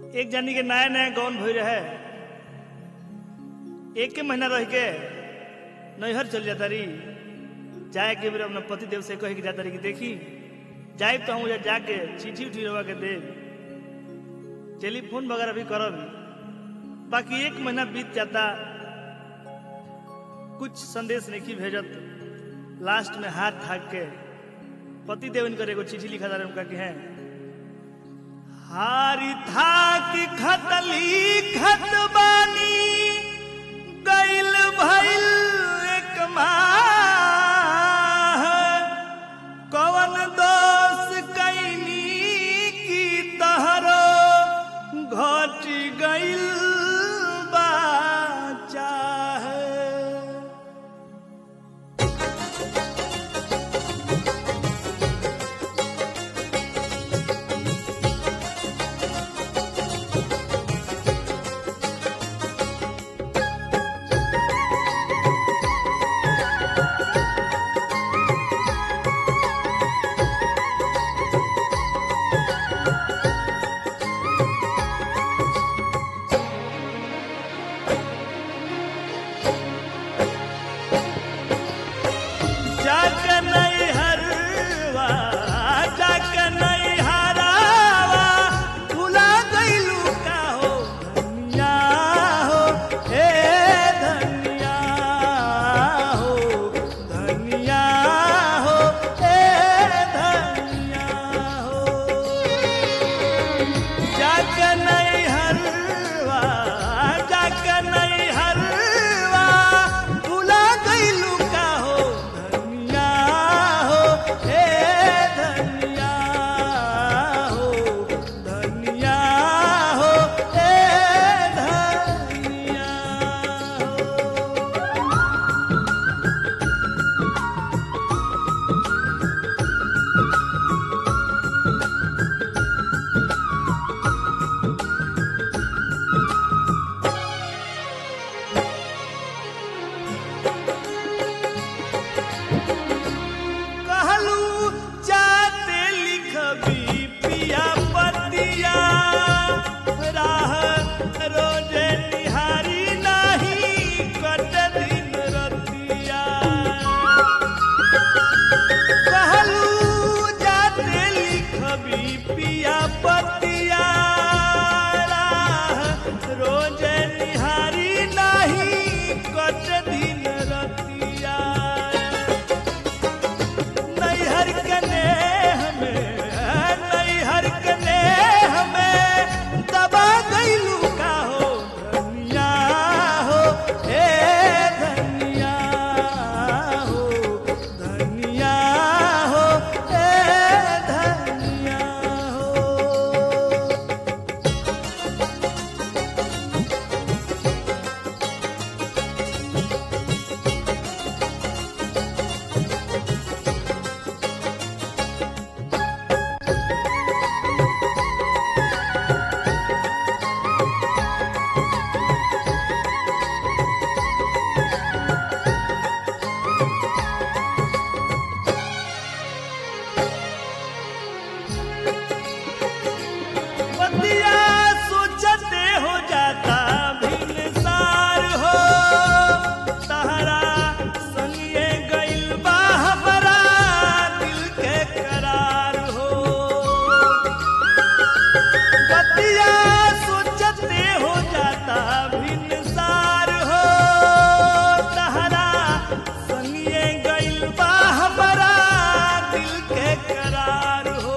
एक जानी के नया नया गौन भई रहे एक के महीना रह के नैहर चल जाता रही जाए के बेर अपना पति देव से कहे के जाता रही कि देखी जाए तो हम उधर जाके चिट्ठी उठी रवा के दे टेलीफोन वगैरह भी करब बाकी एक महीना बीत जाता कुछ संदेश नहीं भेजत लास्ट में हाथ थाक के पति देव इनकर एगो चिट्ठी लिखा था उनका कि है हारी था कि खतली खत बानी गइल भइल एक माह कवन दोष कैनी की तहरो घट गइल बा चाह जाक नहीं हरवा जाक नहीं हरावा भुला गइलू का हो धनिया हो हे धनिया हो धनिया हो हे धनिया हो जाक नहीं हरवा जाक नहीं हरवा भुला गइलू का हो धनिया हो हे धनिया हो धनिया हो हे धनिया हो कहलू जाते लिखबी पिया पतिया राह रोजे निहारी नाही कट दिन रतिया कहलू जाते लिखबी पिया पतिया राह रोजे निहारी नाही कट दिन रतिया नैहर कने हमें नैहर कने हमें दबा गइलू का हो धनिया हो हे धनिया हो धनिया हो हे धनिया हो पतिया सोचते हो जाता भिनसार हो तहरा संगे गइल बा हमरा दिल के करार हो पतिया सोचते हो जाता भिनसार हो तहरा संगे गइल बा हमरा दिल के करार हो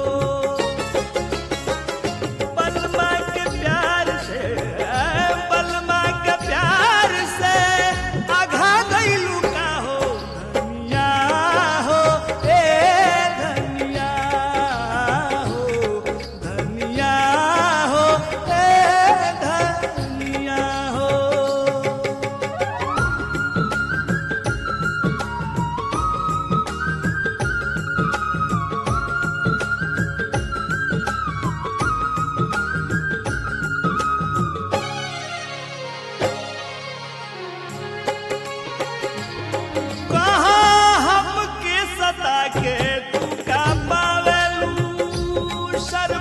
बलमा के प्यार से बलमा के प्यार से आघा गइलू का हो धनिया हो ए धनिया हो धनिया हो ए धनिया हो कहाँ हमके सता के तू का पावेलू शर्म